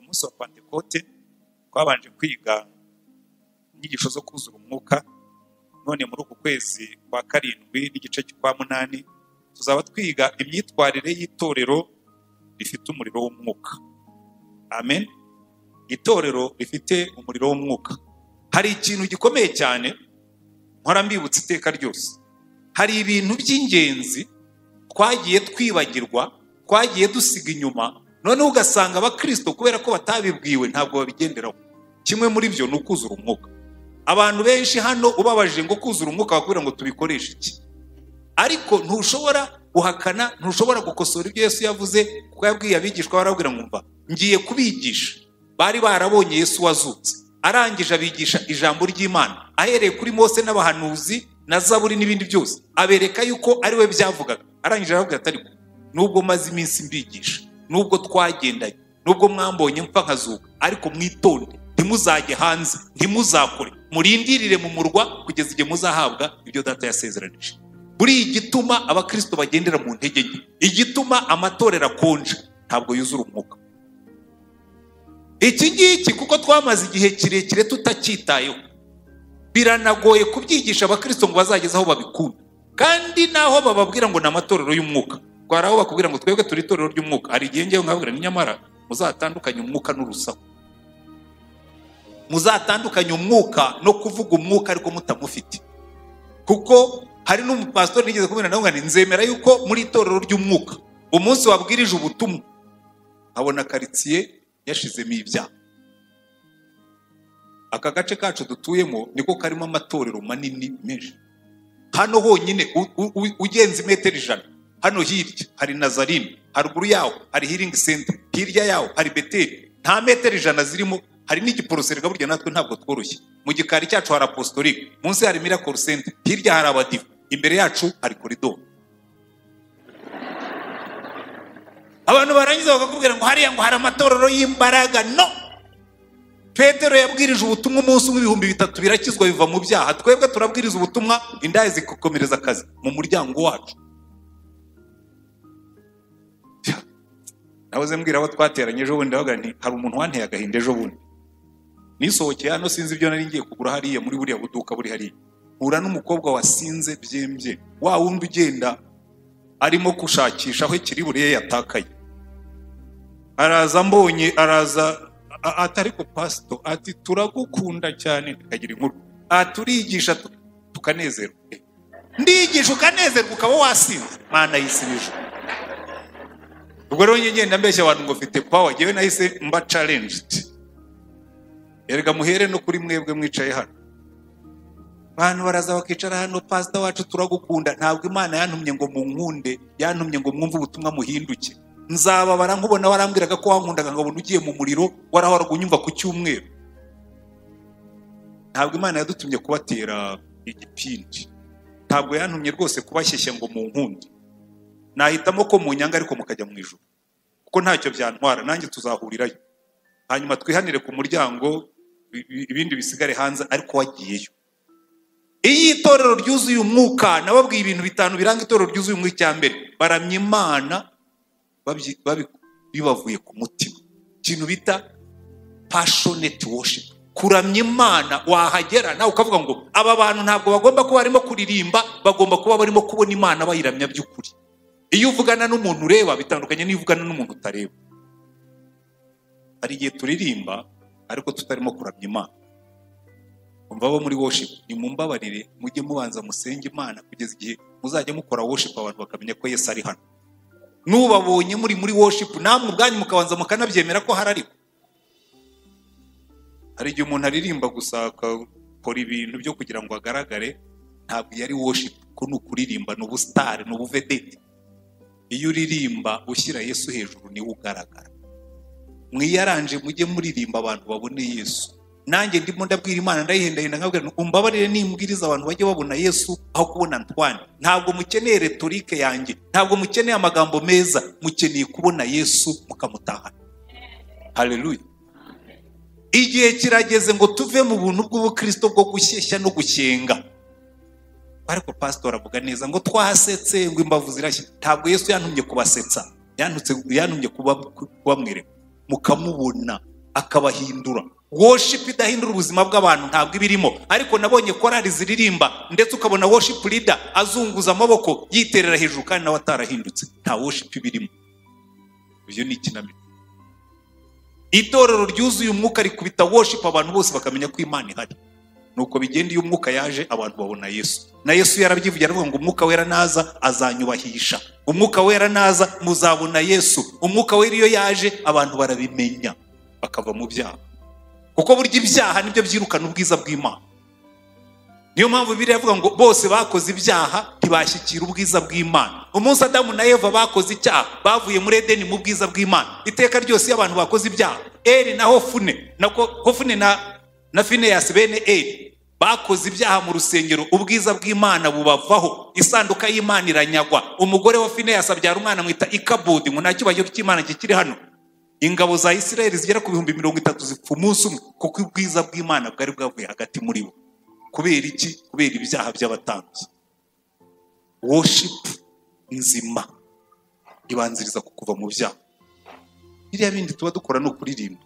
munsi wa pantekote twabanje kwiga inyigisho zo kuzura umwuka none muri uku kwezi kwa karindwi n'igice kwa munani tuzaba twiga imyitwarire y'itorero rifite umuriro w'umwuka amen itorero rifite umuriro w'umwuka hari ikintu gikomeye cyane nkora mbibutsa iteka ryose hari ibintu by'ingenzi twagiye twibagirwa twagiye dusiga inyuma noneho ugasanga abakristo kubera ko batabibwiwe ntabwo babigenderaho kimwe muri byo ni ukuzura umwuka abantu benshi hano ubabajije ngo kuzura umwuka bakubwira ngo tubikoreshe iki ariko ntushobora guhakana ntushobora gukosora ibyo yesu yavuze kuko yabwiye abigishwa barabwira ngo mva ngiye kubigisha bari barabonye yesu wazutse arangije abigisha ijambo ry'imana ahereye kuri mose n'abahanuzi na zaburi n'ibindi byose abereka yuko ari we byavugaga arangije aravuga ati ariko nubwo maze iminsi mbigisha nubwo twagendanye nubwo mwambonye mpfa nkazuka ariko mwitonde ntimuzajye hanze ntimuzakore murindirire mu murwa kugeza igihe muzahabwa ibyo data yasezeranije buriya igituma abakristo bagendera mu ntege nke igituma amatorero akonje ntabwo yuzura umwuka iki ngiki kuko twamaze igihe kirekire tutacyitayeho biranagoye kubyigisha abakristo ngo bazageze aho babikunda kandi naho bababwira ngo ni amatorero y'umwuka twari aho bakubwira ngo twebwe turi itorero ry'umwuka hari igihe ngewe nkababwira ni nyamara muzatandukanye umwuka n'urusaku muzatandukanye umwuka no kuvuga umwuka ariko mutamufite kuko hari n'umupasitori nigeze kubwira nawe ngo nzemera yuko muri itorero ry'umwuka umunsi wabwirije ubutumwa nkabona karitsiye yashizemo ibyaha aka gace kacu dutuyemo niko karimo amatorero manini menshi hano honyine u- u- u- ugenze imetero ijana hano hirya hari nazarine haruguru yaho hari healing center hirya yaho hari beteri nta metero ijana zirimo hari n'igiporoseri burya natwe ntabwo tworoshye mu gikari cyacu hari apostolique munsi hari miracle center hirya hari abadiva imbere yacu hari koridoro abantu barangiza bakakubwira ngo hariya ngo hari amatorero y'imbaraga no petero yabwirije ubutumwa umunsi umwe ibihumbi bitatu birakizwa biva mu byaha twebwe turabwiriza ubutumwa indaya zigakomereza akazi mu muryango wacu nahoze mbwira abo twateranye ejo bundi ndavuga nti hari umuntu wanteye agahinda ejo bundi nisohokeye hano sinzi ibyo nari ngiye kugura hariya muri buriya buduka buri hariya mpura n'umukobwa wasinze byembye wa wundi ugenda arimo gushakisha aho ikiri buriya yatakaye araza mbonye araza a- ati ariko pasito ati turagukunda cyane tukagira inkuru aha turigisha tu- tukanezerwa Eh, ndigisha ukanezerwa ukaba wasinze mana yisibije ubwo rero njye ngenda mbeshya abantu ngo mfite pawa ngewe nahise mba challenged erega muhere no kuri mwebwe mwicaye hano abantu baraza bakicara hano pasita wacu turagukunda ntabwo imana yantumye ngo munkunde yantumye ngo mwumve ubutumwa muhinduke nzababara nkubona warambwiraga ko wankundaga nkabona ugiye mu muriro warahoraga unyumva ku cyumweru ntabwo imana yadutumye kubatera igipindi ntabwo yantumye rwose kubashyeshya ngo munkunde nahitamo ko munyanga ariko mukajya mu ijoro kuko ntacyo byantwara nanjye tuzahurirayo hanyuma twihanire ku muryango i- i- ibindi bisigare hanze ariko wagiyeyo iyo itorero ryuzuye umwuka nababwiye ibintu bitanu biranga itorero ryuzuye umwuka icya mbere baramya imana babyi- babi- bibavuye ku mutima ikintu bita passionate worship kuramya imana wahagera nawe ukavuga ngo aba bantu ntabwo bagomba kuba barimo kuririmba bagomba kuba barimo kubona imana bayiramya by'ukuri iyo uvugana n'umuntu ureba bitandukanye n'iyo uvugana n'umuntu utareba hari igihe turirimba ariko tutarimo kuramya imana umva abo muri worship nimumbabarire mujye mubanza musenge imana kugeza igihe muzajya mukora worship abantu bakamenya ko yesu ari hano n'ubabonye muri muri worship namwe ubwanyu mukabanza mukanabyemera ko hari ariko hari igihe umuntu aririmba gusa akakora ibintu byo kugira ngo agaragare ntabwo iyo ari worship ko ni ukuririmba ni ubusitari ni ubuvedeti iyo uririmba ushyira yesu hejuru niwe ugaragara mwiyaranje mujye muririmba abantu babone yesu nanjye ndimo ndabwira imana ndayihendahenda nkabwira nti, umbabarire nimbwiriza abantu bajye babona yesu aho kubona ntwane ntabwo mukeneye retorike yanjye ntabwo mukeneye amagambo meza mukeneye kubona yesu mukamutahana haleluya igihe kirageze ngo tuve mu buntu bw'ubukristo bwo gushyeshya no gushyenga ariko pasitori avuga neza ngo twasetse ngo imbavu zirashya ntabwo yesu yantumye kubasetsa yantumye kuba- kubamwereka mukamubona akabahindura worship idahindura ubuzima bw'abantu ntabwo iba irimo ariko nabonye korari ziririmba ndetse ukabona worship leader azunguza amaboko yiterera hejuru kandi nawe atarahindutse nta worship iba irimo uyu ni ikinamico itorero ryuzuye umwuka rikubita worship abantu bose bakamenya ko imana ihari nuko bigenda iyo umwuka yaje abantu babona yesu na yesu yarabyivugira aravuga ngo umwuka wera naza azanyubahisha umwuka wera naza muzabona yesu umwuka wera iyo yaje abantu barabimenya bakava mu byaha kuko burya ibyaha nibyo byirukana ubwiza bw'imana niyo mpamvu biriya avuga ngo bose bakoze ibyaha ntibashyikira ubwiza bw'imana umunsi adamu na eva bakoze icyaha bavuye muri edeni mu bwiza bw'imana iteka ryose iyo abantu bakoze ibyaha eri na hofune na hofune na na fineyasi bene eri bakoze ibyaha mu rusengero ubwiza bw'imana bubavaho isanduka y'imana iranyagwa umugore wa fineyasi abyara umwana mwita ikabudi ngo nta cyubahiro cy'imana kikiri hano ingabo za isirayeli zigera ku bihumbi mirongo itatu zipfa umunsi umwe kuko ubwiza bw'imana bwari bwavuye hagati muri bo kubera iki kubera ibyaha by'abatambyi woshipu nzima ibanziriza ku kuva mu byaha biriya bindi tuba dukora ni ukuririmba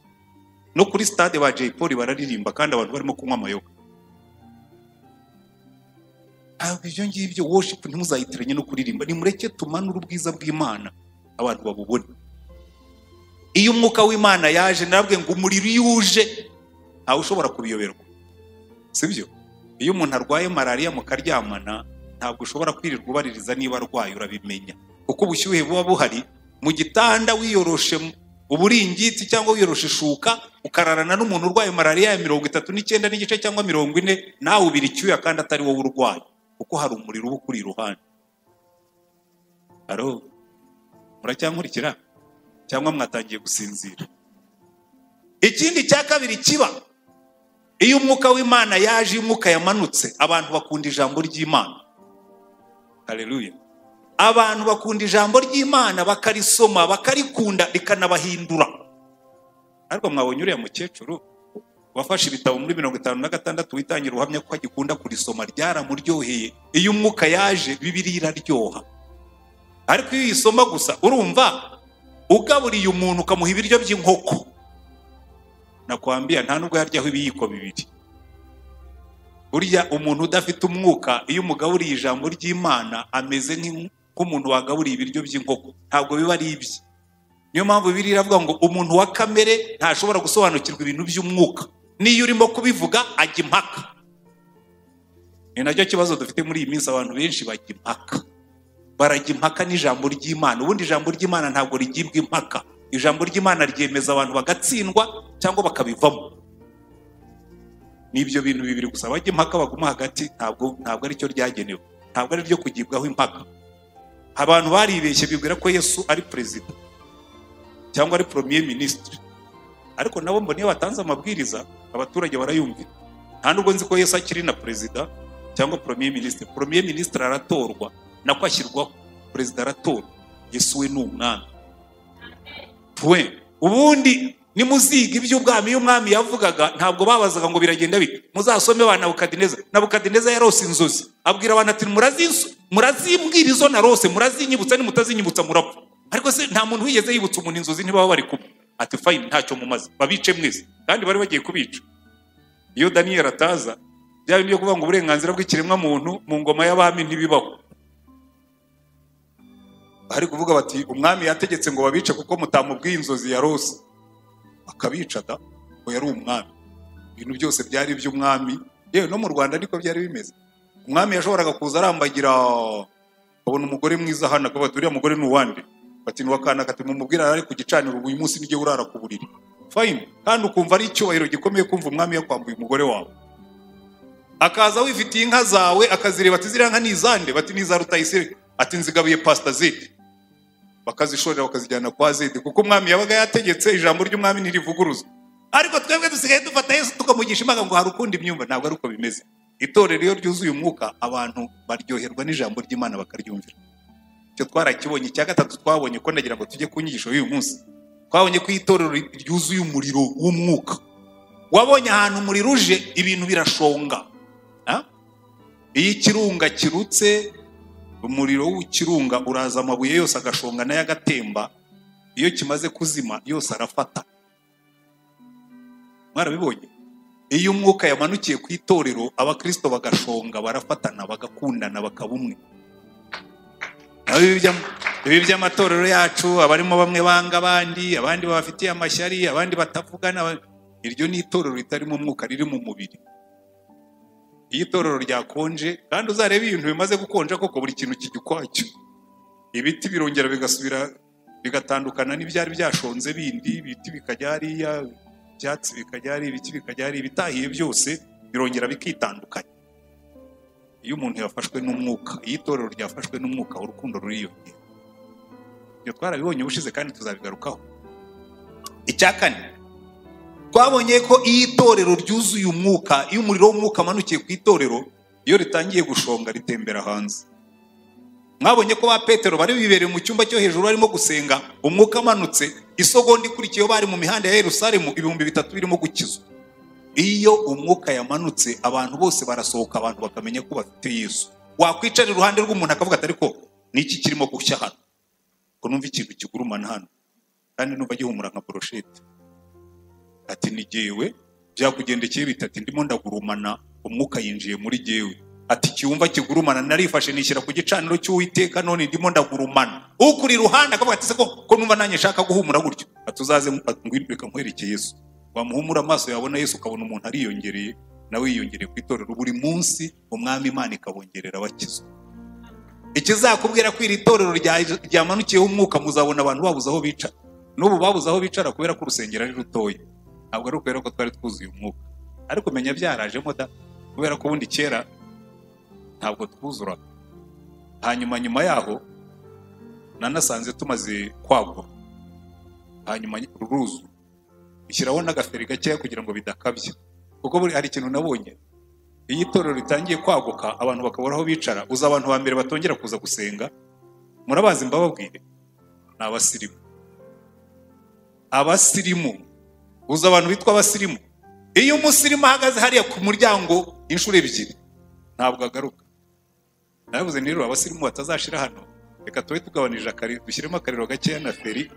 no kuri stade ba Jay Polly bararirimba kandi abantu barimo kunywa amayoga ntabwo ibyo ngibyo worship ntimuzayitiranye no kuririmba nimureke tumanure ubwiza bw'imana abantu babubone iyo umwuka w'imana yaje narabwiye ngo umuriro iyo uje ntawe ushobora kubiyoberwa sibyo iyo umuntu arwaye malariya mukaryamana ntabwo ushobora kwirirwa ubaririza niba arwaye urabimenya kuko ubushyuhe buba buhari mu gitanda wiyoroshe uburingiti cyangwa wiyoroshe ishuka ukararana n'umuntu urwaye malariya ya mirongo itatu n'icyenda n'igice cyangwa mirongo ine nawe ubira icyuya kandi atari wowe urwaye kuko hari umuriro uba ukuri iruhande haro muracyankurikira cyangwa mwatangiye gusinzira ikindi cya kabiri kiba iyo umwuka w'imana yaje iyo umwuka yamanutse abantu bakunda ijambo ry'imana hareruye abantu bakunda ijambo ry'imana bakarisoma bakarikunda rikanabahindura ariko mwabonye uriya mukecuru wafashe ibitabo muri mirongo itanu na gatandatu witangira ubuhamya ko agikunda kurisoma ryaramuryoheye iyo umwuka yaje bibiri iraryoha ariko iyo uyisoma gusa urumva ugaburiye umuntu ukamuha ibiryo by'inkoko nakwambia nta nubwo yaryaho ibiyiko bibiri burya umuntu udafite umwuka iyo umugaburiye ijambo ry'imana ameze nk'umuntu wagaburiye ibiryo by'inkoko ntabwo biba ari ibye niyo mpamvu bibiri iravuga ngo umuntu wa kamere ntashobora gusobanukirwa ibintu by'umwuka niyo urimo kubivuga ajya impaka ni nacyo kibazo dufite muri iyi minsi abantu benshi bajya impaka barajya impaka n'ijambo ry'imana ubundi ijambo ry'imana ntabwo rigibwa impaka ijambo ry'imana ryemeza abantu bagatsindwa cyangwa bakabivamo n'ibyo bintu bibiri gusa bajya impaka baguma hagati ntabwo ntabwo aricyo ryagenewe ntabwo ari ryo kugibwaho impaka abantu baribeshye bibwira ko yesu ari perezida cyangwa ari poromiye minisitiri ariko nabo mbona iyo batanze amabwiriza abaturage barayumvira nta nubwo nzi ko yesu akiri na perezida cyangwa poromiye minisitiri poromiye minisitiri aratorwa nako ashyirwaho perezida aratorwa yesu we ni umwami we ubundi nimuziga iby'ubwami iyo umwami yavugaga ntabwo babazaga ngo biragenda bite muzasome ba nabukadineza nabukadineza yarose inzozi abwira abantu ati murazimbwira izo narose murazinyibutsa nimutazinyibutsa murapfa ariko se nta muntu wigeze yibutsa umuntu inzozi ntibaba bari kumwe ati fayini ntacyo mumaze babice mwese kandi bari bagiye kubica iyo daniyeli ataza bya bindi byo kuvuga ngo uburenganzira bw'ikiremwamuntu mu ngoma y'abami ntibibaho hari kuvuga bati umwami yategetse ngo babice kuko mutamubwiye inzozi ya rose akabica da ngo yari umwami ibintu byose byari iby'umwami yewe no mu rwanda niko byari bimeze umwami yashoboraga kuza arambagira akabona umugore mwiza hano akavuga ati uriya mugore ni uwande bati ni uwakana kati mumubwire ari ku gicaniro uyu munsi nijye urara ku buriri fayini kandi ukumva ari icyubahiro gikomeye kumva umwami yakwambuye umugore wawe akaza wifitiye inka zawe akazireba ati ziriya nka ni izande bati ni iza rutayisire ati nzigabuye pasita ziti bakazishorera bakazijyana kwa zidi kuko umwami yabaga yategetse ijambo ry'umwami ntirivuguruzwa ariko twebwe dusigaye dufata yesu tukamugisha imbaga ngo hari ukundi imyumva ntabwo ari uko bimeze itorero iyo ryuzuye umwuka abantu baryoherwa n'ijambo ry'imana bakaryumvira icyo twarakibonye icya gatatu twabonye ko nagira ngo tujye ku nyigisho y'uyu munsi twabonye ko itorero ryuzuye umuriro w'umwuka wabonye ahantu umuriro uje ibintu birashonga iyo ikirunga kirutse umuriro w'ikirunga uraza amabuye yose agashonga nayo agatemba iyo kimaze kuzima yose arafata mwarabibonye iyo umwuka yamanukiye ku itorero abakristo bagashonga barafatana bagakundana bakaba umwe naho ibi by'am- ibi by'amatorero yacu abarimo bamwe banga abandi abandi babafitiye amashyari abandi batavugana aba- iryo ni itorero ritarimo umwuka riri mu mubiri iyo itorero ryakonje kandi uzarebe ibintu bimaze gukonja koko buri kintu kijya ukwacyo ibiti birongera bigasubira bigatandukana n'ibyari byashonze bindi ibiti bikajya hariya ibyatsi bikajya hariya ibiti bikajya hariya ibitahiye byose birongera bikitandukanya iyo umuntu yafashwe n'umwuka iyo itorero ryafashwe n'umwuka urukundo ruriyongera ibyo twarabibonye ubushize kandi tuzabigarukaho icya kane twabonye ko iyo itorero ryuzuye umwuka iyo umuriro w'umwuka amanukiye ku itorero iyo ritangiye gushonga ritembera hanze mwabonye ko ba petero bari bibereye mu cyumba cyo hejuru barimo gusenga umwuka amanutse isogonda ikurikiyeho bari mu mihanda ya yerusalemu ibihumbi bitatu birimo gukizwa iyo umwuka yamanutse abantu bose barasohoka abantu bakamenya ko bafite yesu wakwicara iruhande rw'umuntu akavuga ati ariko ni iki kirimo gushya hano ko numva ikintu kigurumana hano kandi numva gihumura nka poroshete ati ni jyewe byakugendekeye bitatu ndimo ndagurumana umwuka yinjiye muri jyewe ati icyumba kigurumana narifashe nishyira ku gicaniro cy'uwiteka none ndimo ndagurumana ukuri iruhande akavuga ati se ko ko numva nanjye nshaka guhumura gutyo ati uzaze ngwireka nkwereke yesu wamuhumura amaso yabona yesu ukabona umuntu ariyongereye nawe yiyongereye ku itorero buri munsi umwami imana ikabongerera abakizwa ikizakubwira ko iri torero rya- ryamanukiyeho umwuka muzabona abantu babuze aho bicara n'ubu babuze aho bicara kubera ko urusengero ari rutoya ntabwo ari ukubera ko twari twuzuye umwuka ariko menya byarajemo da kubera ko ubundi kera ntabwo twuzura hanyuma nyuma yaho nanasanze tumaze kwagura hanyuma ruruzura ishyiraho n'agaferi gakeya kugira ngo bidakabya kuko buri- hari ikintu nabonye iyo itorero ritangiye kwaguka abantu bakabura aho bicara uza abantu ba mbere batongera kuza gusenga murabazi mbababwire ni abasirimu abasirimu uzi abantu bitwa abasirimu iyo umusirimu ahagaze hariya ku muryango inshuro ebyiri ntabwo agaruka nabivuze ni rero abasirimu batazashira hano reka tube tugabanije akariro dushyiremo akariro gakeya na feri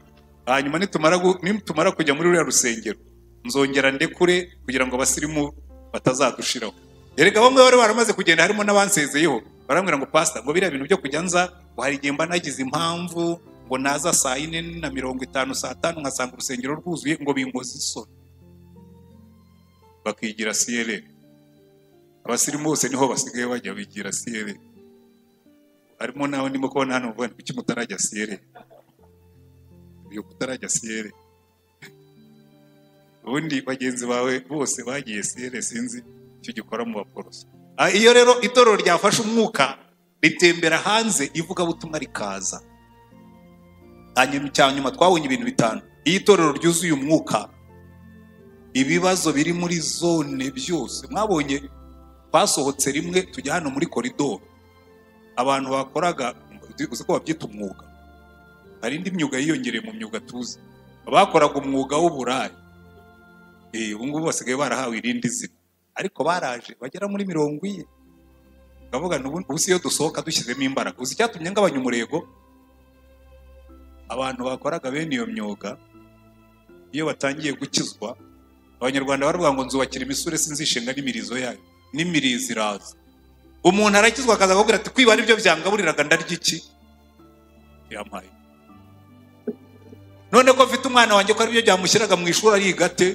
hanyuma nitumara gu- nitumara kujya muri ruriya rusengero nzongera ndekure kugira ngo abasirimu batazadushiraho erega bamwe bari baramaze kugenda harimo n'abansezeyeho barambwira ngo pasita ngo biriya bintu byo kujya nza ngo hari igihe mba nagize impamvu ngo naza saa yine na mirongo itanu saa tanu nkasanga urusengero rwuzuye ngo bimpoze isoni bakigira siyere abasirimu bose niho basigaye bajya bigira siyere harimo nawe ndimo kubona hano mvuga nti kuki mutarajya siyere uyu kutarajya siyere ubundi bagenzi bawe bose bagiye siyere sinzi icyo gikora mu baporoso Ah, iyo rero itorero ryafashe umwuka ritembera hanze ivugabutumwa rikaza hanyuma cya nyuma twabonye ibintu bitanu iyo itorero ryuzuye umwuka ibibazo biri muri zone byose mwabonye twasohotse rimwe tujya hano muri koridoro abantu bakoraga uzi ko babyita umwuga hari indi myuga yiyongereye mu myuga tuzi abakoraga umwuga w'uburaya Eh, ubu ngubu basigaye barahawe irindi zina ariko baraje bagera muri mirongo ine bakavuga ngo ubu ubu si iyo dusohoka dushyizemo imbaraga uzi icyatumye ngabanya umurego abantu bakoraga bene iyo myuga iyo batangiye gukizwa abanyarwanda baravuga ngo nzubakira imisure sinzishinga n'imirizo yayo n'imirizo iraza umuntu arakizwa akaza akakubwira ati kwiba aribyo byangaburiraga ndarya iki yampaye none ko mfite umwana wanjye ko aribyo byamushyiraga mu ishuri ariga ate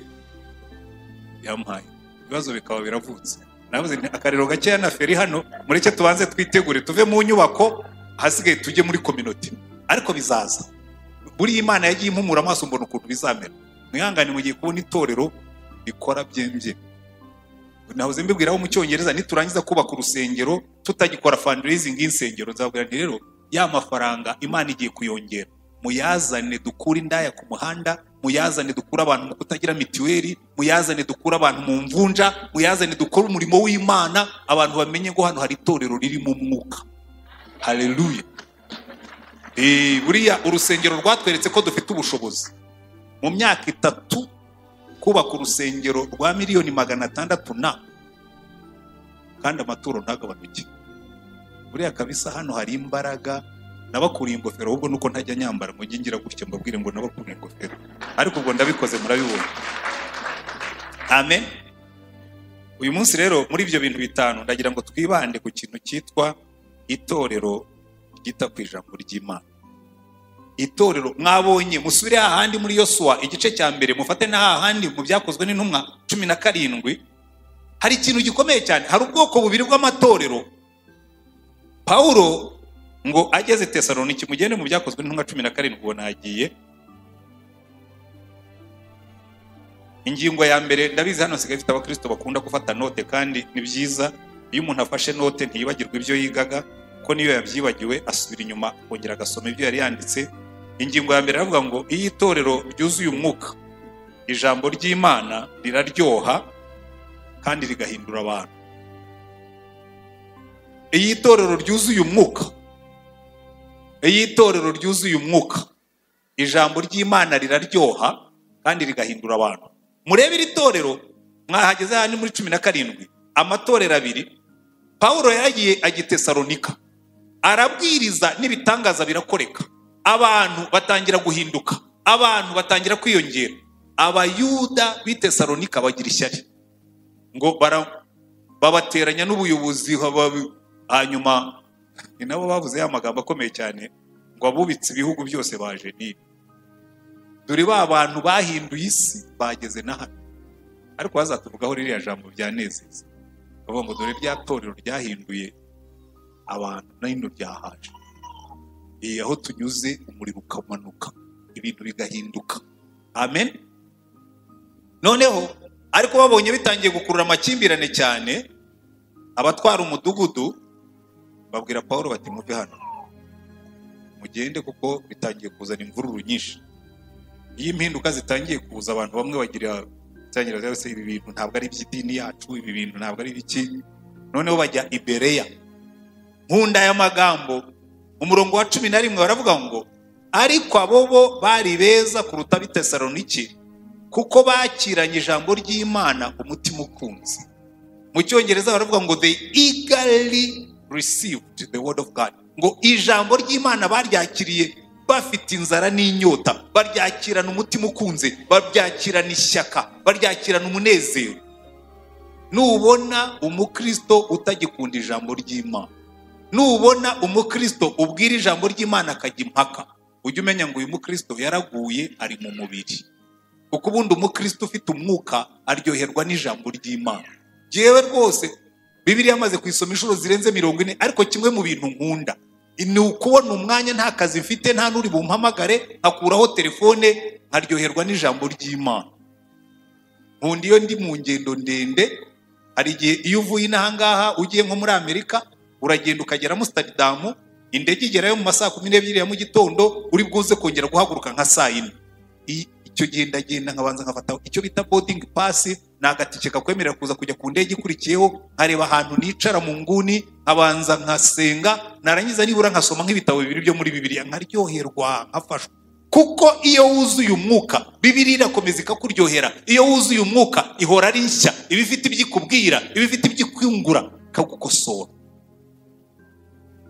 yampaye ibibazo bikaba biravutse navuze nti akariro gakeya na feri hano mureke tubanze twitegure tuve mu nyubako ahasigaye tujye muri kominoti ariko bizaza buriya imana yagiye impumura amaso mbona ukuntu bizamera mwihangane mugiye kubona itorero rikora byembye nahoze mbibwiraho mu cyongereza niturangiza kubaka urusengero tutagikora fundraising y'insengero nzabwira nti rero ya mafaranga imana igiye kuyongera muyazane dukure indaya ku muhanda muyazane dukure abantu mu kutagira mituweli muyazane dukure abantu mu mvunja muyazane dukore umurimo w'imana abantu bamenye ko hano hari itorero ririmo umwuka haleluya Eh, buriya urusengero rwatweretse ko dufite ubushobozi mu myaka itatu kubaka urusengero rwa miliyoni magana atandatu na kandi amaturo ntagabanuke buriya kabisa hano hari imbaraga nabakuriye ingofero ahubwo nuko ntajya nyambara ngo njye ngira gutya mbabwire ngo nabakuriye ingofero ariko ubwo ndabikoze murabibona amen uyu munsi rero muri ibyo bintu bitanu ndagira ngo twibande ku kintu cyitwa itorero ryita ku ijambo ry'imana itorero mwabonye musubire hahandi muri yosuwa igice cya mbere mufate na hahandi mu byakozwe n'intumwa cumi na karindwi hari ikintu gikomeye cyane hari ubwoko bubiri bw'amatorero pawulo ngo ageze tesaloniki mugende mu byakozwe n'intumwa cumi na karindwi ubona yagiye ingingo ya mbere ndabizi hano nsigaye ifite abakristo bakunda gufata note kandi ni byiza iyo umuntu afashe note ntiyibagirwe ibyo yigaga kuko niyo yabyibagiwe asubira inyuma akongera agasoma ibyo yari yanditse ingingo ya mbere aravuga ngo iyo itorero ryuzuye umwuka ijambo ry'imana riraryoha kandi rigahindura abantu iyo itorero ryuzuye umwuka iyo itorero ryuzuye umwuka ijambo ry'imana riraryoha kandi rigahindura abantu murebe iri torero mwahageze hano muri cumi na karindwi amatorero abiri paul yagiye agitesaronika arabwiriza n'ibitangaza birakoreka abantu batangira guhinduka abantu batangira kwiyongera abayuda b'itesaronika bagira ishyari ngo babateranya n'ubuyobozi hanyuma ni nabo bavuze ya magambo akomeye cyane ngo abubitse ibihugu byose baje niba dore ba bantu bahinduye isi bageze na hano ariko bazatuvugaho ririya jambo byanezeza bavuga ngo dore rya torero ryahinduye abantu na hino ryahaje iyi aho tunyuze umuriro ukamanuka ibintu bigahinduka amen noneho ariko babonye bitangiye gukurura amakimbirane cyane abatwara umudugudu babwira paul bati muve hano mugende kuko bitangiye kuzana imvururu nyinshi iyo impinduka zitangiye kuza abantu bamwe bagira itangiriro zose ibi bintu ntabwo ari iby'idini yacu ibi bintu ntabwo ari ibiki noneho bajya ibereya nkunda y'amagambo umurongo wa cumi na rimwe baravuga ngo ariko abo bo bari beza kuruta bitesaroniki kuko bakiranye ijambo ry'imana umutima ukunze mu cyongereza baravuga ngo they eagerly received the word of god ngo ijambo ry'imana baryakiriye bafite inzara n'inyota baryakirana umutima ukunze baryakirana ishyaka baryakirana umunezero nubona umukristo utagikunda ijambo ry'imana nubona umukristo ubwira ijambo ry'imana akajya impaka ujye umenya ngo uyu mukristo yaraguye ari mu mubiri kuko ubundi umukristo ufite umwuka aryoherwa n'ijambo ry'imana yewe rwose bibiriya amaze kuyisoma inshuro zirenze mirongo ine ariko kimwe mu bintu nkunda ni ukubona umwanya nta kazi mfite nta n'uri bumpamagare nkakuraho telefone nkaryoherwa n'ijambo ry'imana nkunda iyo ndi mu ngendo ndende hari igihe iyo uvuye inahangaha ugiye nko muri amerika uragenda ukagera musitaridamu indege igerayo mu masaha kumi n'ebyiri ya mu gitondo uri bwuze kongera guhaguruka nka saa yine icyo gihe ndagenda nkabanza nkafata icyo bita bodingi pasi ni agatike kakwemerera kuza kujya ku ndege ikurikiyeho nkareba ahantu nicara mu nguni nkabanza nkasenga narangiza nibura nkasoma nk'ibitabo bibiri byo muri bibiriya nkaryoherwa nkafashwa kuko iyo wuzuye umwuka bibiri irakomeza ikakuryohera iyo wuzuye umwuka ihora ari nshya iba ifite ibyo ikubwira iba ifite ibyo ikwungura ikagukosora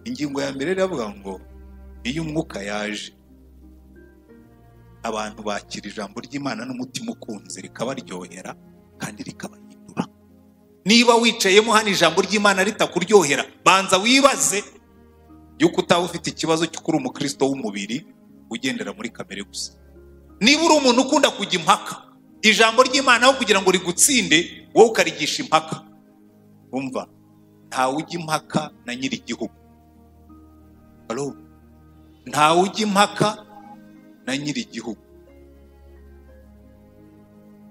ingingo ya mbere iravuga ngo iyo umwuka yaje abantu bakira ijambo ry'imana n'umutima ukunze rikabaryohera kandi rikabahindura niba wicayemo hano ijambo ry'imana ritakuryohera banza wibaze yuko utaba ufite ikibazo cy'uko uri umukristo w'umubiri ugendera muri kamere gusa niba uri umuntu ukunda kujya impaka ijambo ry'imana aho kugira ngo rigutsinde wowe ukarigisha impaka wumva ntawe ujya impaka na nyiri igihugu ntawe ujya impaka na nyiri igihugu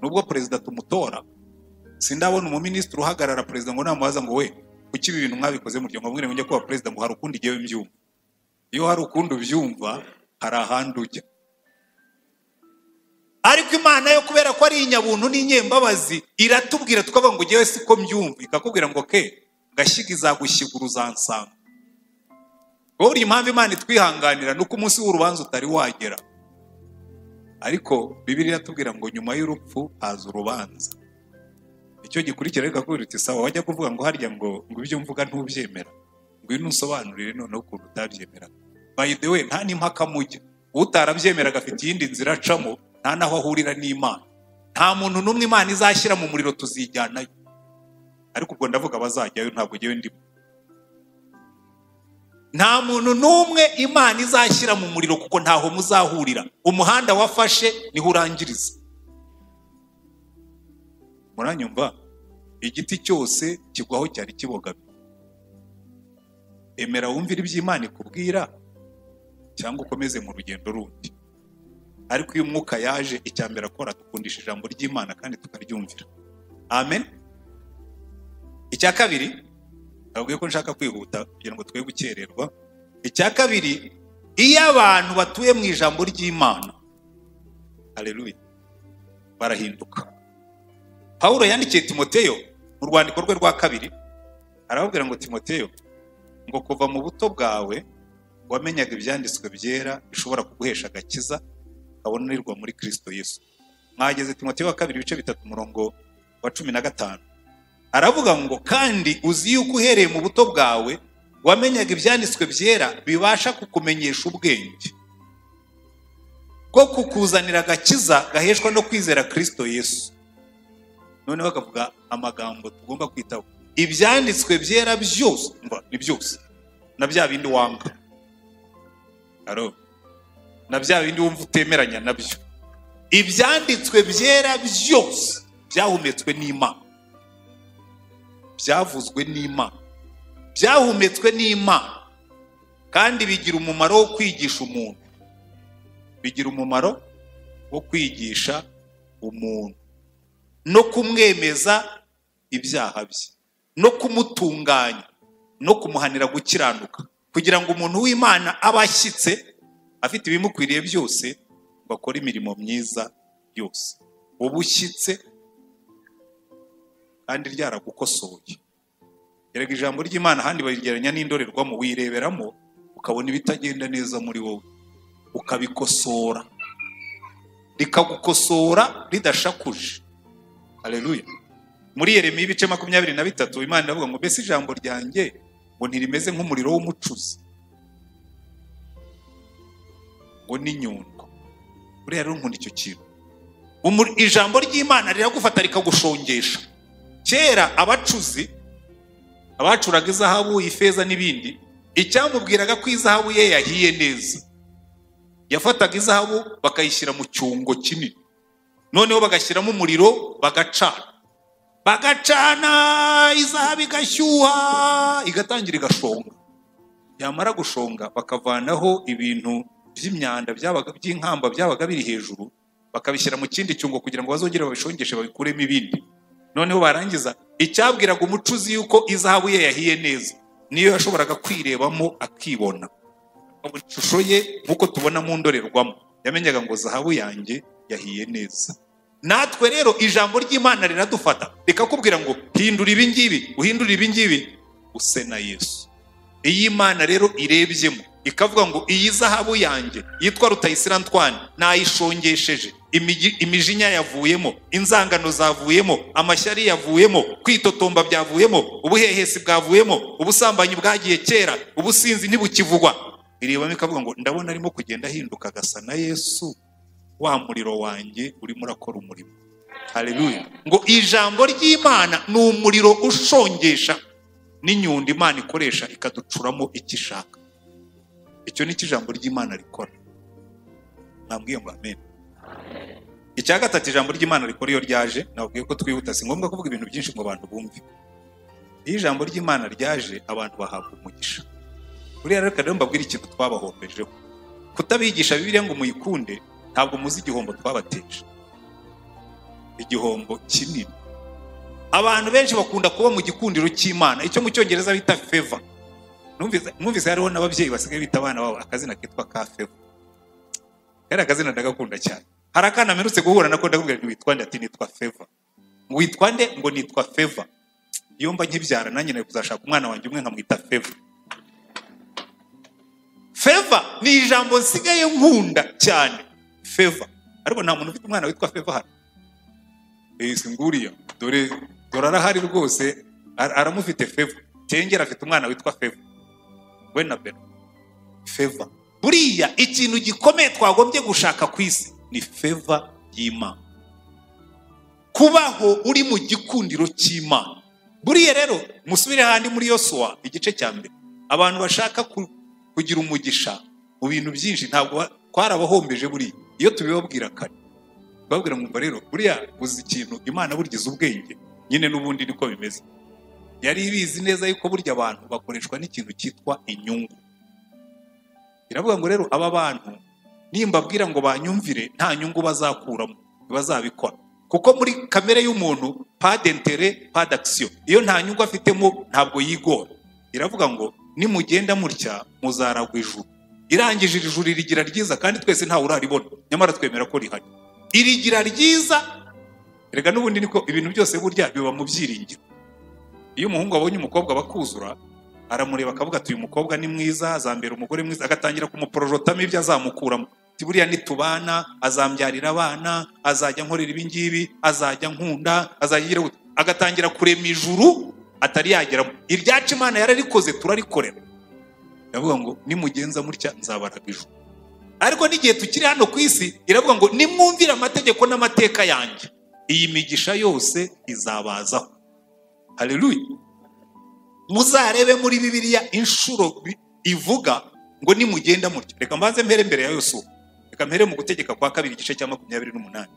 nubwo perezida tumutora sindabona umuminisitiri uhagarara perezida ngo namubaza ngo we kuki ibi bintu mwabikoze muryo ngo mwere njya kuba perezida ngo hari ukundi igihe mbyumva iyo hari ukundi ubyumva hari ahandi ujya ariko imana yo kubera ko ari inyabuntu n'inyembabazi iratubwira tukavuga ngo ngewe siko mbyumva ikakubwira ngo ke gashyiga izagushyigura uzansanga wowe uri impamvu imana itwihanganira ni uko umunsi w'urubanza utari wagera ariko bibiri iratubwira ngo nyuma y'urupfu haza urubanza icyo gikurikira ariko akubwira uti sawa wajya kuvuga ngo harya ngo ngo ibyo mvuga ntubyemera ngwino usobanurire noneho ukuntu utabyemeraga by the way nta n'impaka mujya utarabyemeraga afite iyindi nzira acamo nta n'aho ahurira n'imana nta muntu n'umwe imana izashyira mu muriro tuzijyanayo ariko ubwo ndavuga bazajyayo ntabwo ngewe ndimo nta muntu n'umwe imana izashyira mu muriro kuko ntaho muzahurira umuhanda wafashe niho urangiriza muranyumva igiti cyose kigwaho cyari kibogamye emera wumvire iby'imana ikubwira cyangwa ukomeze mu rugendo rundi ariko iyo umwuka yaje icya mbere akora dukundisha ijambo ry'imana kandi tukaryumvira amen icya kabiri ntabwo ko nshaka kwihuta kugira ngo twe gukererwa icya kabiri iyo abantu batuye mu ijambo ry'imana hareruye barahinduka pawulo yandikiye timoteyo mu rwandiko rwe rwa kabiri arababwira ngo timoteyo ngo kuva mu buto bwawe wamenyaga ibyanditswe byera bishobora kuguhesha agakiza kabonerwa muri kirisito yesu mwageze timoteyo wa kabiri ibice bitatu umurongo wa cumi na gatanu aravuga ngo kandi uzi yuko uhereye mu buto bwawe wamenyaga ibyanditswe byera bibasha kukumenyesha ubwenge bwo kukuzanira agakiza gaheshwa no kwizera kirisito yesu noneho bakavuga amagambo tugomba kwitaho ibyanditswe byera byose umva, ni byose na bya bindi wanga Aro. na bya bindi wumva utemeranya nabyo ibyanditswe byera byose byahumetswe n'imana byavuzwe n'imana byahumetswe n'imana kandi bigira umumaro wo kwigisha umuntu bigira umumaro wo kwigisha umuntu no kumwemeza ibyaha bye no kumutunganya no kumuhanira gukiranuka kugira ngo umuntu w'imana abe ashyitse afite ibimukwiriye byose ngo akore imirimo myiza yose uba ushyitse kandi ryaragukosoye erega ijambo ry'imana ahandi barigeranya n'indorerwamo wireberamo ukabona ibitagenda neza muri wowe ukabikosora rikagukosora ridashakuje hareruya muri yeremiya ibice makumyabiri na bitatu imana iravuga ngo mbese ijambo ryanjye ngo ntirimeze nk'umuriro w'umucuzi ngo ni nyundo buriya rero nkunda icyo kintu Umuri- ijambo ry'imana riragufata rikagushongesha kera abacuzi abacuraga izahabu ifeza n'ibindi icyamubwiraga ko izahabu ye yahiye neza yafataga izahabu bakayishyira mu cyungo kinini noneho bagashyiramo umuriro bagacana bagacana izahabu igashyuha igatangira igashonga yamara gushonga bakavanaho ibintu by'imyanda byabaga by'inkamba byabaga biri hejuru bakabishyira mu kindi cyungo kugira ngo bazongere babishongeshe babikuremo ibindi noneho barangiza icyabwiraga umucuzi yuko izahabu ye yahiye neza niyo yashoboraga kwirebamo akibona Akabona ishusho ye nk'uko tubona mu ndorerwamo yamenyaga ngo zahabu yanjye yahiye neza natwe rero ijambo ry'imana riradufata rikakubwira ngo hindura ibi ngibi uhindure ibi ngibi use na yesu iyi Imana rero irebyemo ikavuga ngo iyi zahabu yanjye yitwa Rutayisire Antoine nayishongesheje imigi- imijinya yavuyemo inzangano zavuyemo amashyari yavuyemo kwitotomba byavuyemo ubuhehesi bwavuyemo ubusambanyi bwagiye kera ubusinzi ntibukivugwa irebamo ikavuga ngo ndabona arimo kugenda ahinduka agasa na yesu wa muriro wanjye urimo urakora umurimo hareruya ngo ijambo ry'imana ni umuriro ushongesha n'inyundo imana ikoresha ikaducuramo icyo ishaka icyo ni cyo ijambo ry'imana rikora nabwiye ngo amen icya gatatu ijambo ry'imana rikora iyo ryaje nabwiye ko twihuta si ngombwa kuvuga ibintu byinshi ngo abantu bumve iyo ijambo ry'imana ryaje abantu bahabwa umugisha buriya rero rero mbabwire ikintu twabahombejeho kutabigisha bibiliya ngo muyikunde ntabwo muzi igihombo twabateje igihombo kinini abantu benshi bakunda kuba mu gikundiro cy'imana icyo mu cyongereza bita feva Numvise- numvise hariho n'ababyeyi basigaye bita abana babo akazina kitwa ka feva kari akazina ndagakunda cyane hari akana mperutse guhura nako ndakubwira ngo witwa nde ati nitwa feva ngo witwa nde ngo nitwa feva iyo mba nkibyara nanjye nari kuzashaka umwana wanjye umwe nkamwita feva feva ni ijambo nsigaye nkunda cyane feva ariko nta muntu ufite umwana witwa feva hano Eh, si nguriya dore dore arahari rwose ar- aramufite feva cyengera afite umwana witwa feva we na beno feva buriya ikintu gikomeye twagombye gushaka ku isi ni feva y'imana kubaho uri mu gikundiro cy'imana buriya rero musubire handi muri yosuwa igice cya mbere abantu bashaka ku- kugira umugisha mu bintu byinshi ntabwo ba- twarabahombeje buriya iyo tubibabwira kare babwira mwumva rero buriya uzi ikintu imana burgize ubwenge nyine n'ubundi niko bimeze yari ibizi neza yuko burya abantu bakoreshwa n'ikintu cyitwa inyungu biravuga ngo rero aba bantu nimbabwira ngo banyumvire nta nyungu bazakuramo ntibazabikora kuko muri kamere y'umuntu padentere padakisiyo iyo nta nyungu afitemo ntabwo yigora iravuga ngo nimugenda mutya muzaragwa ijuru irangije iri juru rigira ryiza kandi twese ntawe uraribona nyamara twemera ko rihari irigira ryiza rega n'ubundi niko ibintu byose burya biba mu byiringiro iyo umuhungu abonye umukobwa bakuzura aramureba akavuga ati uyu mukobwa ni mwiza azambera umugore mwiza agatangira kumuporojotamo ibyo azamukuramo ati buriya nitubana azambyarira abana azajya nkorera ibi ngibi azajya nkunda azajya agira gute." agatangira kurema ijuru atari yageramo iryacu imana yararikoze turarikorera iravuga ngo nimugenza mutya nzabaraga ijuru ariko n'igihe tukiri hano ku isi iravuga ngo nimwumvire amategeko n'amateka yanjye iyi migisha yose izabazaho haleluya muzarebe muri bibiliya inshuro bi- ivuga ngo nimugenda mutyo reka mbanze mpere mbere ya yosuwa reka mpere mu gutegeka kwa kabiri igice cya makumyabiri n'umunani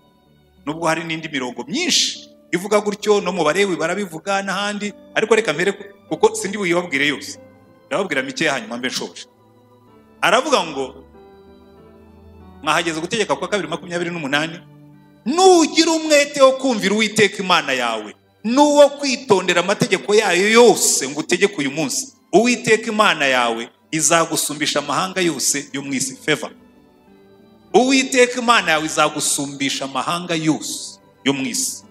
nubwo hari n'indi mirongo myinshi ivuga gutyo no mu barewi barabivuga n'ahandi ariko reka mpere ku- kuko sindi buyibabwire yose ndababwira mike hanyuma mbe nshoje aravuga ngo mwahageze gutegeka kwa kabiri makumyabiri n'umunani nugira umwete wo kumvira uwiteka imana yawe n'uwo kwitondera amategeko yayo yose ngo utegeke uyu munsi uwiteka imana yawe izagusumbisha amahanga yose yo mu isi feva uwiteka imana yawe izagusumbisha amahanga yose yo mu isi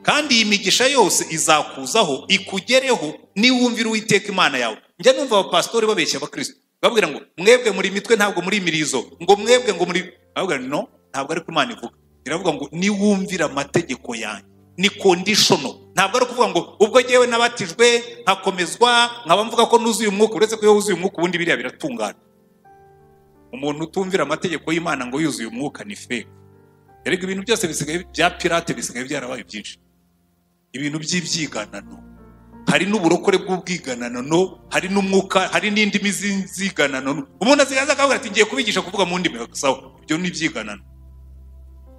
kandi iyi migisha yose izakuzaho ikugereho niwumvira uwiteka imana yawe njya numva abapasitori babeshya abakristo babwira ngo mwebwe muri mitwe ntabwo muri imirizo ngo mwebwe ngo muri babwira ngo, no ntabwo ariko imana ivuga iravuga ngo niwumvira amategeko yanjye ni kondishono ntabwo ari ukuvuga ngo ubwo ngewe nabatijwe nkakomezwa nkaba mvuga ko nuzuye umwuka uretse ko iyo wuzuye umwuka ubundi biriya biratungana umuntu utumvira amategeko y'imana ngo yuzuye umwuka ni fake erega ibintu byose bisigaye bya pirate bisigaye byarabaye byinshi ibintu by'ibyiganano hari n'uburokore bw'ubwiganano hari n'umwuka hari n'indimi z'inziganano umuntu asigaye aza akavuga ati ngiye kubigisha kuvuga mu ndimi sawa ibyo ni ibyiganano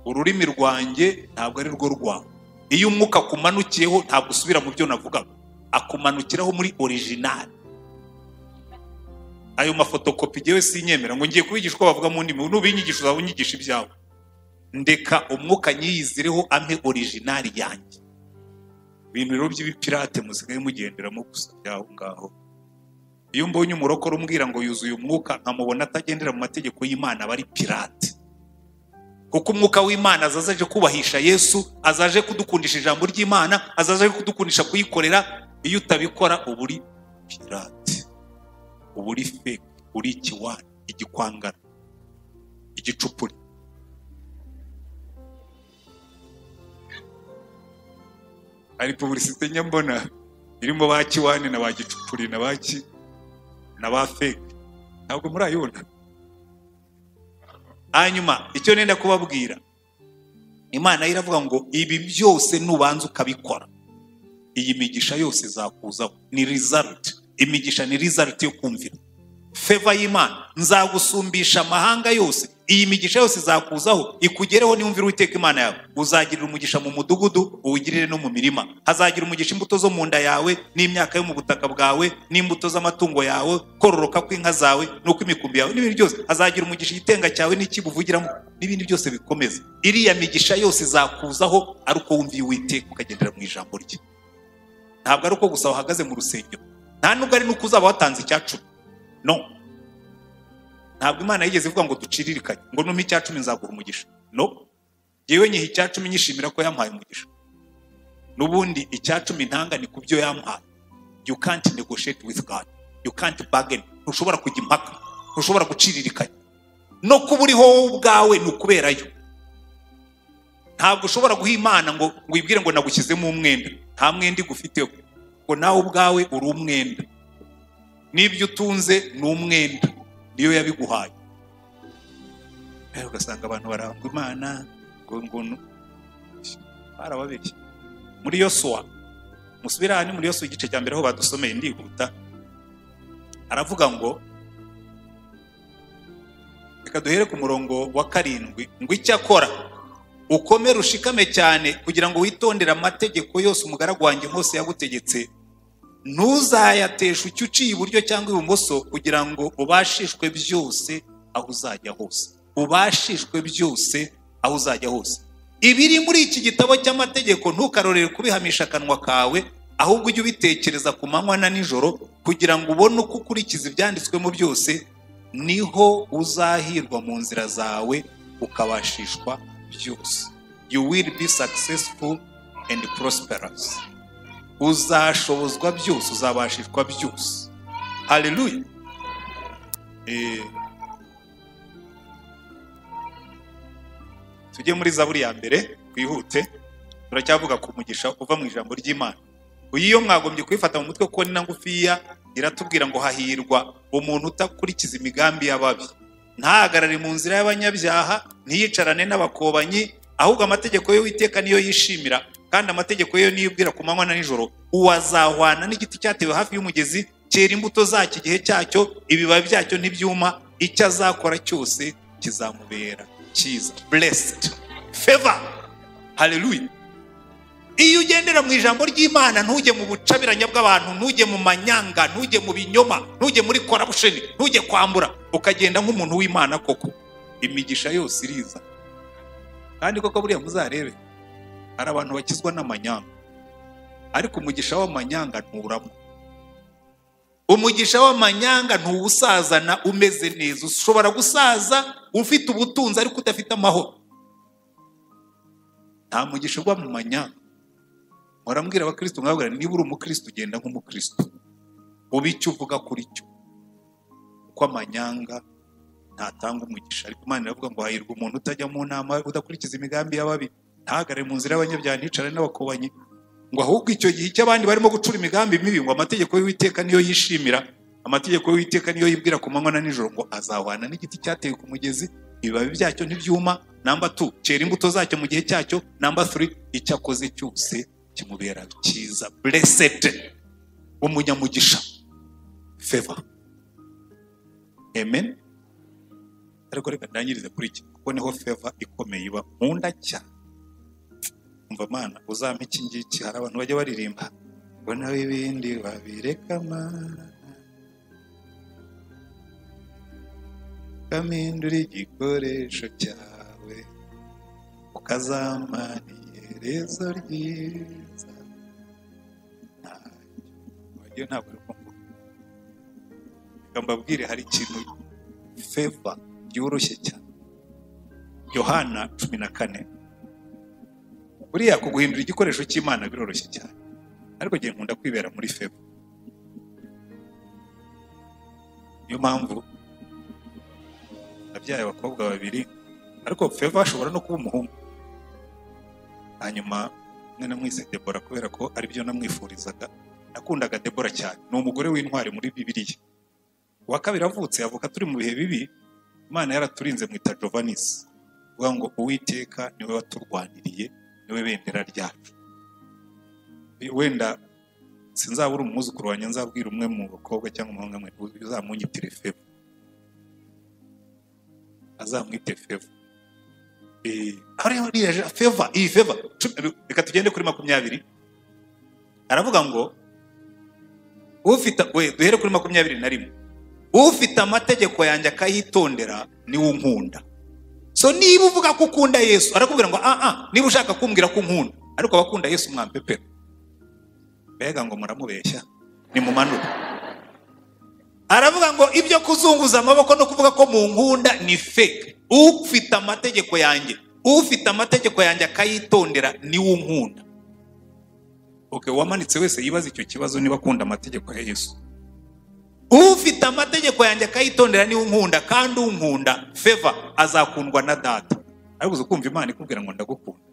ururimi rwanjye ntabwo ari rwo rwawe iyo umwuka akumanukiyeho ntabwo usubira mu byo navugaga akumanukiraho muri original ayo mafotokopi ngewe sinyemera ngo ngiye kubigisha uko bavuga mu ndimi nubinyigisha uzaba unyigisha ibyawe ndeka umwuka nyiyizireho ampe original yanjye ibintu rero by'ibipirate musigaye mugenderamo gusa byaho ngaho iyo mbonye umurokore umbwira ngo yuzuye umwuka nkamubona atagendera mu mategeko y'imana aba ari pirate kuko umwuka w'imana azaza aje kubahisha yesu azaje kudukundisha ijambo ry'imana azaje kudukundisha kuyikorera iyo utabikora uba uri pirate uba uri fake uri ikiwani igikwangara igicupuri hari pubulisite nyambona irimo ba kiwani na ba gicupuri na ba ki na ba feke ntabwo murayibona hanyuma icyo nenda kubabwira imana yo iravuga ngo ibi byose nubanza ukabikora iyi migisha yose izakuzaho ni result imigisha ni result yo kumvira feva y'imana nzagusumbisha amahanga yose iyi migisha yose izakuzaho ikugereho niwumvira uwiteka imana yawe uzagirira umugisha mu mudugudu uwugirire no mu mirima hazagira umugisha imbuto zo mu nda yawe n'imyaka yo mu butaka bwawe n'imbuto z'amatungo yawe kororoka kw'inka zawe n'uko imikumbi yawe n'ibindi byose hazagira umugisha igitenga cyawe n'icyibuvugiramo n'ibindi byose bikomeza iriya migisha yose izakuzaho ari uko wumviye uwiteka ukagendera mu ijambo rye ntabwo ari uko gusa wahagaze mu rusengero nta nubwo ari n'uko uzaba watanze icya cumi no ntabwo imana yigeze ivuga ngo duciririkanye ngo numpe icya cumi nzagura umugisha no yewe nyiha icya cumi nyishimira ko yampaye umugisha n'ubundi icya cumi ntanga ni ku byo yampaye you can't negotiate with God you can't bargain ntushobora kujya impaka ntushobora guciririkanya no kuba uriho wowe ubwawe ni ukuberayo ntabwo ushobora guha imana ngo wibwire ngo nagushyizemo umwenda nta mwenda igufiteho ngo nawe ubwawe uri umwenda n'ibyo utunze ni umwenda niyo yabiguhaye nawe ugasanga abantu barangwa imana ngo ngo barababeshye muri yosuwa musubire aha ni muri yosuwa igice cya mbere aho badusomeye ndihuta aravuga ngo reka duhere ku murongo wa karindwi ngo icyakora ukomere ushikame cyane kugira ngo witondere amategeko yose umugaragu wanjye Mose yagutegetse ntuzayateshe ucye uciye iburyo cyangwa ibumoso kugira ngo ubashishwe byose aho uzajya hose ubashishwe byose aho uzajya hose ibiri muri iki gitabo cy'amategeko ntukarorere kubihamisha akanwa kawe ahubwo ujye ubitekereza ku manywa na nijoro kugira ngo ubone uko ukurikiza ibyanditswemo byose niho uzahirwa mu nzira zawe ukabashishwa byose you will be successful and prosperous uzashobozwa byose uzabashishwa byose haleluya Eh, tujye muri zaburi ya mbere twihute turacyavuga ku mugisha uva mu ijambo ry'imana uyu iyo mwagombye kuyifata mu mutwe kuko ni na ngufiya iratubwira ngo hahirwa umuntu udakurikiza imigambi y'ababi ntahagarare mu nzira y'abanyabyaha ntiyicarane n'abakobanyi ahubwo amategeko ye witeka niyo yishimira kandi amategeko ye niyo ubwira ku manywa na nijoro uwazahwana n'igiti cyatewe hafi y'umugezi cyera imbuto zacyo igihe cyacyo ibibabi byacyo ntibyuma icyo azakora cyose kizamubera cyiza blessed favor hallelujah iyo ugendera mu ijambo ry'imana ntujye mu bucabiranya bw'abantu ntujye mu manyanga ntujye mu binyoma ntujye muri korabusheni ntujye kwambura ukagenda nk'umuntu w'imana koko imigisha yose iriza kandi koko buriya muzarebe hari abantu bakizwa n'amanyanga ariko umugisha w'amanyanga nturamo umugisha w'amanyanga ntuwusazana umeze neza ushobora gusaza ufite ubutunzi ariko udafite amahoro nta mugisha uba mu manyanga murambwira abakristo mwabwira niba uri umukristo ugenda nk'umukristo uba icyo uvuga kuri cyo kuko amanyanga ntatanga umugisha ariko imana iravuga ngo hahirwa umuntu utajya mu nama udakurikiza imigambi y'ababi ntahagare mu nzira y'abanyabyaha nticare n'abakobanyi ngo ahubwo icyo gihe icyo abandi barimo gucura imigambi mibi ngo amategeko y'uwiteka niyo yishimira amategeko y'uwiteka niyo yibwira ku manywa na nijoro ngo azahwana n'igiti cyatewe ku mugezi ibibabi byacyo ntibyuma namba tu cyera imbuto zacyo mu gihe cyacyo namba turi icyo akoze cyose kimubera cyiza blessed umunyamugisha favor amen ariko reka ndangirize kuri iki kuko niho favor ikomeye iba mu nda cyane umva mana uzampa iki ngiki hari abantu bajya baririmba ngo nawe ibindi babireka mana ukamindura igikoresho cyawe ukazamana iherezo ryiza ntacyo wagiye ntabwo ari kumva reka mbabwire hari ikintu feva byoroshye cyane yohana cumi na kane buriya kuguhindura igikoresho cy'imana biroroshye cyane ariko ngiye nkunda kwibera muri febo niyo mpamvu nabyaye abakobwa babiri ariko feva ashobora no kuba umuhungu hanyuma mwe namwise debora kubera ko aribyo namwifurizaga nakundaga debora cyane ni umugore w'intwari muri bibiriya uwa kabiri avutse avuka turi mu bihe bibi imana yaraturinze mwita jovanisi uvuga ngo uwiteka niwe waturwaniriye niwe bendera ryacu wenda sinzabura umwuzukuru wanjye nzabwira umwe mu bakobwa cyangwa umuhungu mwe uzamunyitire febo azamwite feva feva iyi feva reka tugende kuri makumyabiri aravuga ngo ufite we duhere kuri makumyabiri na rimwe ufite amategeko yanjye akayitondera niwe unkunda so niba uvuga ko ukunda yesu arakubwira ngo ah ah niba ushaka kumbwira ko unkunda ariko abakunda yesu mwampepera mbega ngo muramubeshya nimumanure aravuga ngo ibyo kuzunguza amaboko no kuvuga ko mu nkunda ni fake ufite amategeko yanjye ufite amategeko yanjye akayitondera niwe unkunda okay uwamanitse wese yibaza icyo kibazo niba akunda amategeko ya yesu ufite amategeko yanjye akayitondera niwe unkunda kandi unkunda feva azakundwa na data ariko ukumva imana ikubwira ngo ndagukunda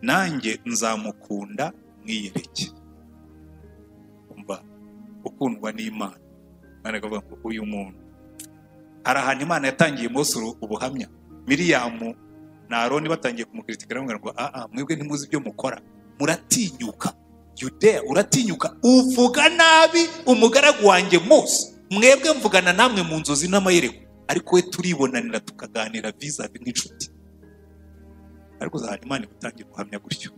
nanjye nzamukunda mwiyereke umva ukundwa n'imana imana ikavuga ngo uyu muntu hari ahantu imana yatangiye umunsi ubuhamya miriyamu na aroni batangiye kumukritikira bamubwira ngo aa mwebwe ntimuzi ibyo mukora muratinyuka yudeya uratinyuka uvuga nabi umugaragu wanjye mose mwebwe mvugana namwe mu nzozi n'amayereko ariko we turibonanira tukaganira vizavi nk'inshuti ariko uzahana imana igutangiye guhamya gutyo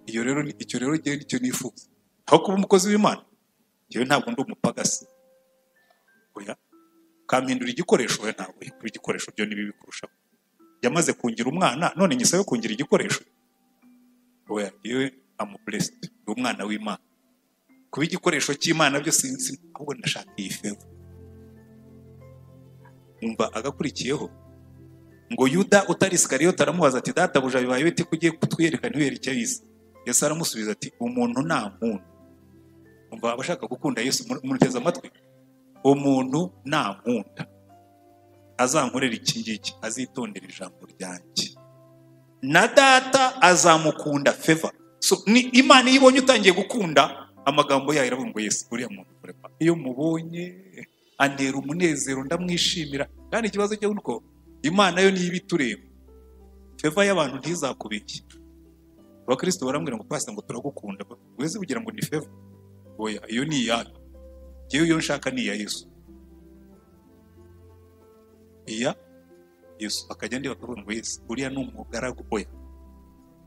iyo rero ni- icyo rero ngewe nicyo nifuza aho kuba umukozi w'imana ngewe ntabwo ndi umupagasi oya ukampindura igikoresho we ntabwo kuba igikoresho byo ni bibi kurushaho yamaze kungira umwana none nyisabe kungira igikoresho oya yewe amu blessed ni umwana w'imana kuba igikoresho cy'imana byo sinzi ahubwo ndashaka iyi feva umva agakurikiyeho ngo yuda utari sikariyoti aramubaza ati databuja bibaye bite ko ugiye kutwiyereka ntiwiyere icyo yize yesu aramusubiza ati umuntu nta muntu umva abashaka gukunda yesu mu- muruteze amatwi umuntu nta nkunda azankorera iki ngiki azitondera ijambo ryanjye na data azamukunda feva so, ni imana iyo ibonye utangiye gukunda amagambo yayo iravuga ngo yesu uriya muntu kurema iyo mubonye antera umunezero ndamwishimira kandi ikibazo cyo nuko imana yo niyo iba itureba feva y'abantu ntizakubeshye abakristo barambwira ngo pasita ngo turagukunda wese kugira ngo ni feva oya iyo ni iyayo ngewe iyo nshaka ni iya yesu iya yesu bakajya ndi bakavuga ngo yesu uriya ni umugaragu oya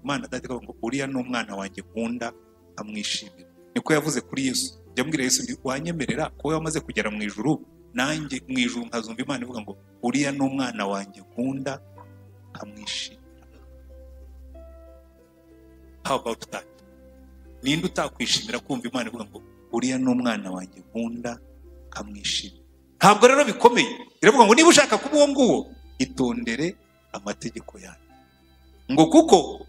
imana dati ikavuga ngo uriya ni umwana wanjye nkunda amwishimira niko yavuze kuri yesu jya mbwira yesu ndi wanyemerera kuba wamaze kugera mu ijuru nanjye mu ijuru nkazumva imana ivuga ngo uriya ni umwana wanjye nkunda amwishimira how about that ninde utakwishimira kumva imana ivuga ngo uriya ni umwana wanjye nkunda nkamwishimira ntabwo rero bikomeye iravuga ngo niba ushaka kuba uwo nguwo itondere amategeko yanyu ngo kuko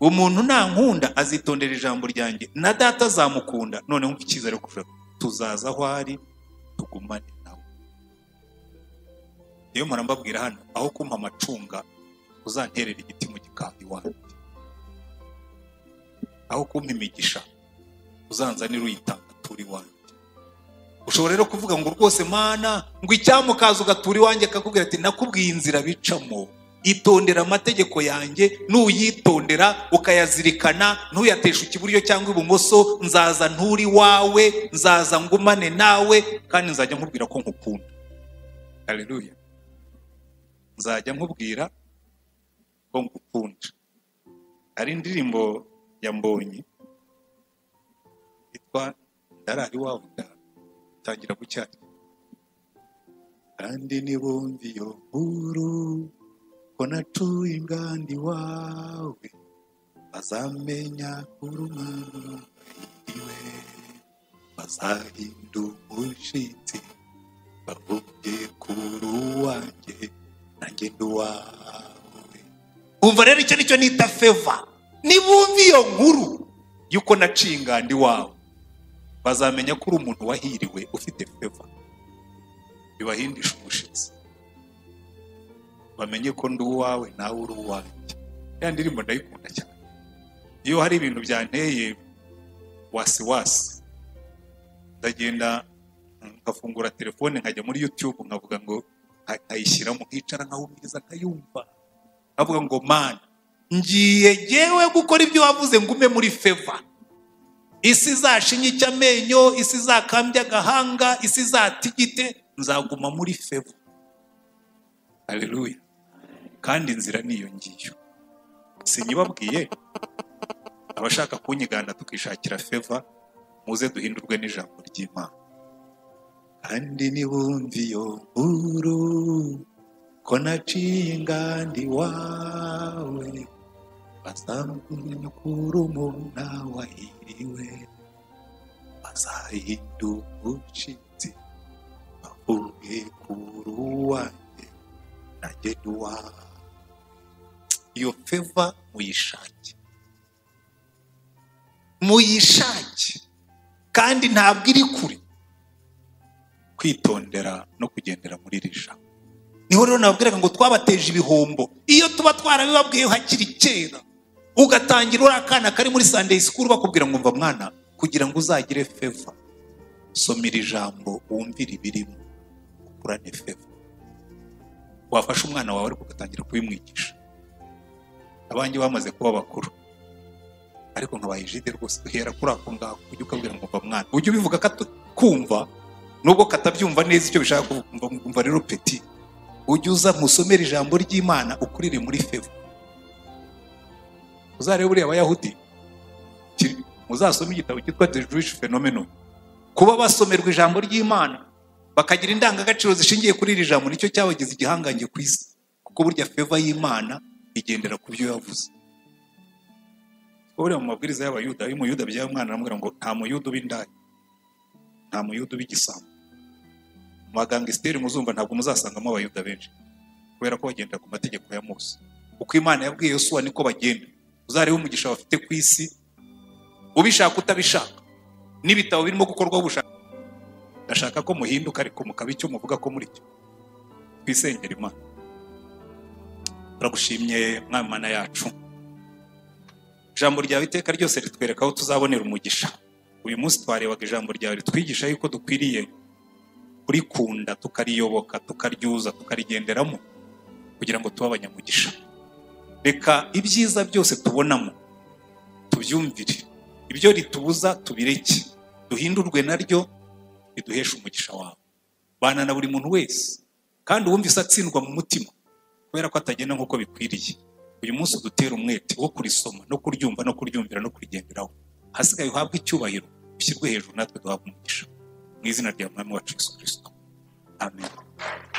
umuntu nta nkunda azitondera ijambo ryanjye na data azamukunda noneho umva icyizere kurusha tuzaza aho ari tugumane nawe iyo murambabwira hano aho kumpa amacunga uzanterera igiti mu gikari iwanjye aho kumpa imigisha uzanzanira uyitanga atura iwanjye ushobora rero kuvuga ngo rwose mana ngo icyamukaza ugatura iwanjye akakubwira ati nakubwiye inzira bicamo itondera amategeko yanjye nuyitondera ukayazirikana ntuyatesha ikiburyo cyangwa ibumoso nzaza nturi wawe nzaza ngumane nawe kandi nzajya nkubwira ko nkukunda haleluya nzajya nkubwira ko ngukunda hari indirimbo ya mbonyi yitwa ndarari wawe ndawe tangira gucyata kandi nibumva iyo nkuru ko nacuye inganda iwawe bazamenya urumuri iwe bazahinda umushyitsi bavuge kuri uwanjye nanjye ndi uwawe umva rero icyo nicyo nita feva nibumva iyo nkuru y'uko naciye inganda iwawe bazamenya ko uri umuntu wahiriwe ufite feva bibahindisha umushyitsi bamenye ko ndi uwawe nawe uri uwanjye ya ndirimbo ndayikunda cyane iyo hari ibintu byanteye wasiwasi ndagenda nkafungura telefone nkajya muri youtube nkavuga ngo nka- nkayishyiramo nkicara nkahumiriza nkayumva nkavuga ngo mana ngiye jyewe gukora ibyo wavuze ngume muri feva isi izashinye icyo amenyo isi izakambye agahanga isi izatigite nzaguma muri fevo haleluya kandi inzira ni iyo ngiyo sinyibabwiye abashaka kunyigana tukishakira feva muze duhindurwe n'ijambo ry'imana kandi nibumva iyo nkuru ko naciye inganda iwawe bazamenya ko uri umuna wahiriwe bazahinda umushyitsi bavuge kuri uwanjye nanjye ndi uwawe iyo feva muyishake muyishake kandi ntabwo iri kure kwitondera no kugendera muri iri jambo niho rero nababwiraga ngo twabateje ibihombo iyo tuba twarabibabwiye hakiri kera ugatangira uri akana kari muri sandeyi sikuru bakubwira ngo mva mwana kugira ngo uzagire feva somera ijambo wumvire ibirimo ukurane feva wafasha umwana wawe ariko ugatangira kubimwigisha abanjye bamaze kuba bakuru ariko nkabaye jide rwose duhera kuri ako ngako ujye ukabwira ngo mva mwana ujye ubivuga kumva nubwo katabyumva neza icyo bishaka kumva mva rero peti ujye uza nkusomere ijambo ry'imana ukurire muri fevo uzarebe buriya abayahudi kiri- muzasome igitabo cyitwa the jewish phenomenon kuba basomerwa ijambo ry'imana bakagira indangagaciro zishingiye kuri iri jambo nicyo cyabagize igihangange ku isi kuko burya feva y'imana igendera ku byo yavuze kuko buriya mu mabwiriza y'abayuda iyo umuyuda byaye umwana aramubwira ngo nta muyuda uba indaya nta muyuda uba igisambo mu bagangisiteri muzumva ntabwo muzasangamo abayuda benshi kubera ko bagendera ku mategeko ya mose uko imana yabwiye yosuwa niko bagenda uzarebe umugisha bafite ku isi ubishaka utabishaka n'ibitabo birimo gukorwaho ubushaka ndashaka ko muhinduka ariko mukaba icyo muvuga ko muri cyo twisengera imana turagushimye mwami mana yacu ijambo ryawe iteka ryose ritwereka aho tuzabonera umugisha uyu munsi twarebaga ijambo ryawe ritwigisha yuko dukwiriye kurikunda tukariyoboka tukaryuza tukarigenderamo kugira ngo tube abanyamugisha reka ibyiza byose tubonamo tubyumvire ibyo ritubuza tubireke duhindurwe naryo riduheshe umugisha wawe bana na buri muntu wese kandi uwumvise atsindwa mu mutima kubera ko atagenda nk'uko bikwiriye uyu munsi udutera umwete wo kurisoma no kuryumva no kuryumvira no kurigenderaho hasigaye uhabwe icyubahiro ushyirwe hejuru natwe duhabwe umugisha mu izina rya mwami wacu yesu kirisito amen